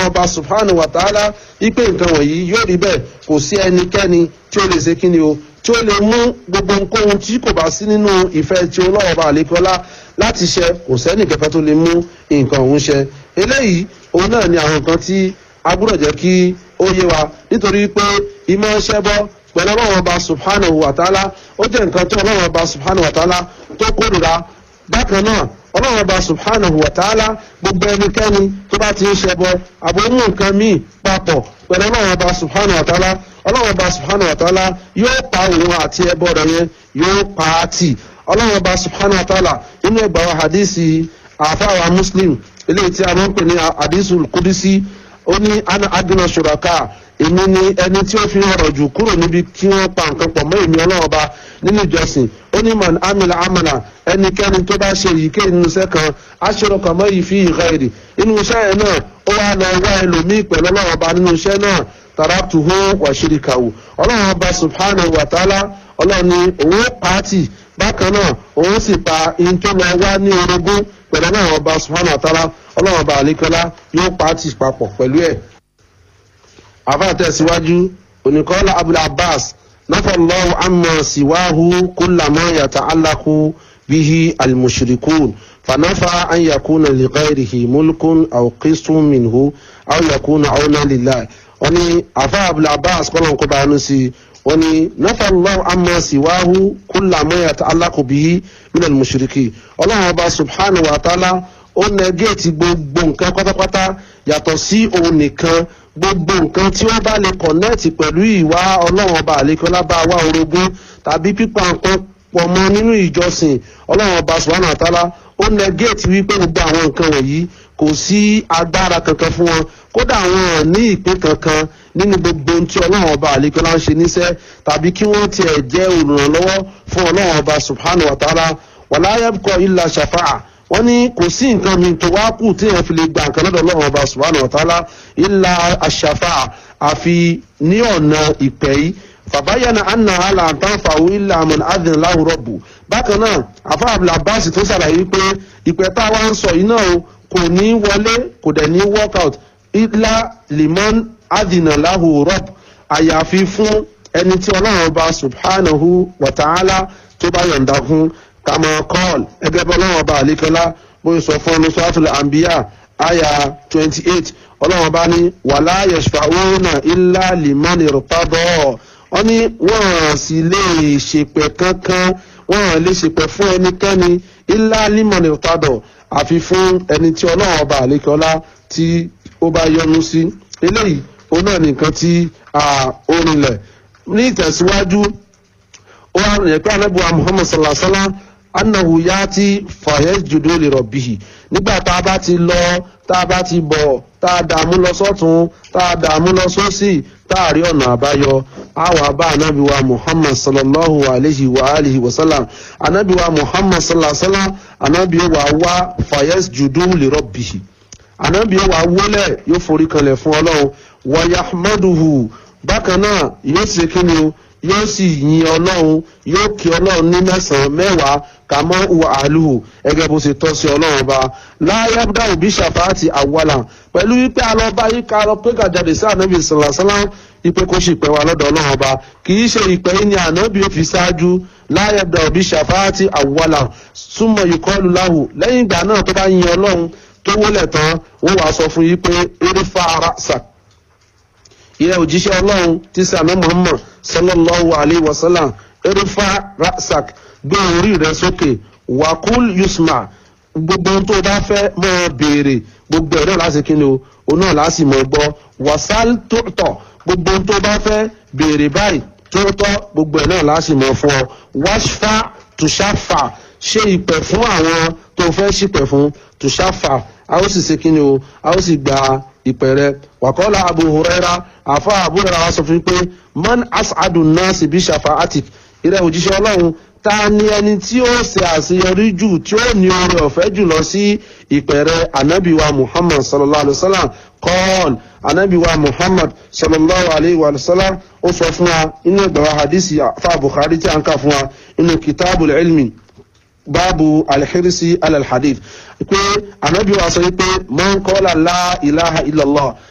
ọba subhanahu wa ta'ala ipe nǹkan wọ̀nyí yóò rí bẹ́ẹ̀ kò sí ẹnikẹ́ni tí ó lè ṣe kí ni o tí ó lè mú gbogbo nǹkan tí kò bá sí nínú ìfẹ́ tí ọlọ́wọ́ bá àlékọ́lá láti ṣe kò sẹ́ni kẹfẹ́ tó lè mú nǹkan òun ṣe eléyìí òun náà ni àwọn nǹkan tí a gbọ́dọ̀ jẹ́ kí ó yé wa nítorí pé ìmọ̀ ṣẹbọ pẹ̀lú ọlọ́wọ́ ọba subhanahu wa ta'ala ó jẹ́ nǹkan tí ọlọ́wọ́ ọba subhanahu wa ta'ala tó kórìíra bákan náà ọlọ́run ọba subhanahu wa ta'ala gbogbo ẹnikẹ́ni tó bá ti ń ṣẹbọ àbòmú nǹkan míì papọ̀ pẹ̀lú ọlọ́run ọba subhanahu wa ta'ala ọlọ́run ọba subhanahu wa ta'ala yóò pa òun àti ẹbọ rẹ̀ yẹn yóò pa á tì ọlọ́run ọba subhanahu wa ta'ala nínú ẹgbàá wa hadisi àfáwà muslim eléyìí tí a máa ń pè ní hadisi kudisi ó ní ana adina shuraka èmi ni ẹni tí ó fi ọ̀rọ̀ jù kúrò níbi kí wọ́n pa nǹkan pọ̀ mọ́ èmi ọlọ́run ọba nínú ìjọsìn ó ní man amila amala ẹnikẹ́ni tó bá ṣe èyíkéyìí nínú iṣẹ́ kan aṣọ́rọ̀kọ̀ mọ́ yìí fi ìhà èrè nínú iṣẹ́ yẹn náà ó wá lọ wá ẹlòmíì pẹ̀lú ọlọ́run ọba nínú iṣẹ́ náà taraktuhu wa shirikahu ọlọ́run ọba subhanahu wa ta'ala ọlọ́run ni òun pàtì bákan náà òun sì pa in tó lọ wá ní orogún pẹ̀lú ọlọ́run ọba subhanahu wa ta'ala ọlọ́run ọba àlékọ́lá yóò pàtì papọ̀ pẹ̀lú ẹ̀ àfàtẹ̀síwájú oníkọ́lá abul abbas nafallahu amma siwahu kullama yata'allaqu bihi almushrikun fanafa an yakuna lighairihi mulkun aw qismun minhu aw yakuna awna lillahi wani afa abul abbas kọlọn kó báyanu sí wani nafallahu amma siwahu kullama yata'allaqu bihi min almushriki ọlọ́run ọba subhanahu wa ta'ala ó nẹgẹ́ẹ̀tì gbogbo nǹkan pátápátá yàtọ̀ sí òun nìkan gbogbo nǹkan tí wọ́n bá lè kọ̀nẹ́ẹ̀tì pẹ̀lú ìwà ọlọ́run ọba àlékọ́lá bá wá orogún tàbí pípa nǹkan pọ̀ mọ́ nínú ìjọsìn ọlọ́run ọba subhanahu wa ta'ala ó nẹgẹ́ẹ̀tì wípé gbogbo àwọn nǹkan wọ̀nyí kò sí agbára kankan fún wọn kódà wọn ò ní ìpín kankan nínú gbogbo ohun tí ọlọ́run ọba àlékọ́lá ń ṣe níṣẹ́ tàbí kí wọ́n tiẹ̀ jẹ́ olùrànlọ́wọ́ fún ọlọ́run ọba subhanahu wa ta'ala wala yabqa illa shafa'a wọ́n ní kò sí nǹkan mi tó wá kù tí èèyàn fi lè gba nǹkan lọ́dọ̀ ọlọ́run ọba subhanahu wa ta'ala illa aṣàfà àfi ní ọ̀nà ìpẹ́ yìí fàbáyánà anna ala àtàǹfààwò illa àmọ̀nà adìn láwùrọ̀bù bákan náà àfa abdulabasi tó ṣàlàyé wípé ìpẹ́ tá a wá ń sọ yìí náà kò ní wọlé kò dẹ̀ ní workout illa limon adìnà láwùrọ̀bù àyàfi fún ẹni tí ọlọ́run ọba subhanahu wa ta'ala tó bá yọ̀ǹda fún kama kọ́ọ̀l ẹgbẹ́ bọ́ ọlọ́run ọba àlékọ́lá bóyá sọ fún ọ́nù suratul anbiya aya twenty eight ọlọ́run ọba ní wàlá yashfa'una illa liman irtada wọ́n ní wọ́n sì lè ṣèpẹ̀ kankan wọ́n lè ṣèpẹ̀ fún ẹnikẹ́ni illa liman irtada àfi fún ẹni tí ọlọ́run ọba àlékọ́lá tí ó bá yọ́nú sí eléyìí òun náà nìkan tí ó rinlẹ̀ ní ìtẹ̀síwájú ó wà rìn pé anábùwà muhammad sallallahu alaihi wa sallam annahu yati fayasjudu li rabbihi nígbà tá a bá ti lọ tá a bá ti bọ̀ tá a dààmú lọ sọ́tún tá a dààmú lọ sósì tá a rí ọ̀nà àbáyọ àwa bá anabi wa muhammad sallallahu alayhi wa alihi wa sallam anabi wa muhammad sallallahu alayhi wa sallam anabi wa wá fayasjudu li rabbihi anabi wa wọlé yóò forí kanlẹ̀ fún ọlọ́run wa yahmaduhu bákan náà yóò ṣe kí ni o yóò sì yin ọlọ́run yóò kí ọlọ́run ní mẹ́sàn-án mẹ́wàá kàmọ́ ìwà àlùhù ẹgẹ́ bó ṣe tọ́ sí ọlọ́run ọba láyé dáhùn bí ṣàfáàtì àwọlà pẹ̀lú wípé alọ́ba yìí ká lọ pé kàjáde sí ànábì sàlàsálà ipe kó sì pẹ́ wa lọ́dọ̀ ọlọ́run ọba kì í ṣe ìpẹ́ yìí ni ànábì ó fi ṣáájú láyé dáhùn bí ṣàfáàtì àwọlà súnmọ́ ìkọlù láhù lẹ́yìn ìgbà náà tó bá yin ọlọ́run tó wọlé tán wọ́n wàá sọ fún yìí pé erifa ara sàk ìyẹn òjíṣẹ́ ọlọ́run tí sàmẹ́ muhammad sallallahu alayhi wa sallam erifa rasak gbé orí rẹ sókè wakul yusma gbogbo ohun tó o bá fẹ́ máa béèrè gbogbo ẹ̀rọ láti kí ni o òun náà láti mọ̀ gbọ́ wasal tóòtọ̀ gbogbo ohun tó o bá fẹ́ béèrè báyìí tóòtọ̀ gbogbo ẹ̀ náà láti mọ̀ fún ọ washfa tushafa ṣe ìpẹ̀ fún àwọn tó fẹ́ ṣìpẹ̀ fún tushafa a ó sì ṣe kí ni o a ó sì gba ìpẹ̀rẹ̀ wàkọ́lá abu huraira àfa abu huraira wa sọ fún pé man as'adu nasi bí shafa'atik ìrẹ́ òjíṣẹ́ ọlọ́run ta ni ẹni tí ó ṣe àṣeyọrí jù tí ó ní oore ọ̀fẹ́ jù lọ sí ìpẹ̀rẹ̀ anabiwa muhammad sallallahu alayhi wa sallam kọ́ọ̀l anabiwa muhammad sallallahu alayhi wa sallam ó sọ fún wa inú ìgbàwá hadisi fa bukhari tí a ń kà fún wa inú kitabul ilmi báàbù alhirisi alalhadith pé anabi wa sọ pé man qala la ilaha illallah